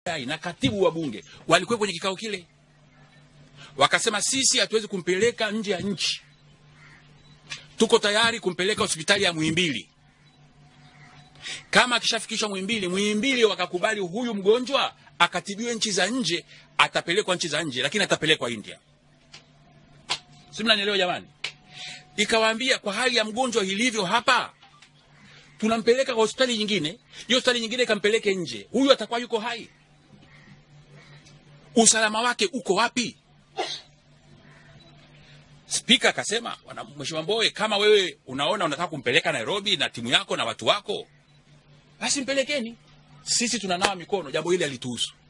na katibu wa bunge walikuwa kwenye kikao kile, wakasema sisi hatuwezi kumpeleka nje ya nchi, tuko tayari kumpeleka hospitali ya Muhimbili. Kama akishafikishwa Muhimbili, Muhimbili wakakubali huyu mgonjwa akatibiwe nchi za nje, atapelekwa nchi za nje, lakini atapelekwa India. Si mnanielewa jamani? Ikawaambia kwa hali ya mgonjwa ilivyo hapa, tunampeleka kwa hospitali nyingine, hiyo hospitali nyingine ikampeleke nje, huyu atakuwa yuko hai. Usalama wake uko wapi? Spika akasema, "Bwana Mheshimiwa Mbowe, kama wewe unaona unataka kumpeleka Nairobi na timu yako na watu wako, basi mpelekeni. Sisi tunanawa mikono, jambo hili halituhusu.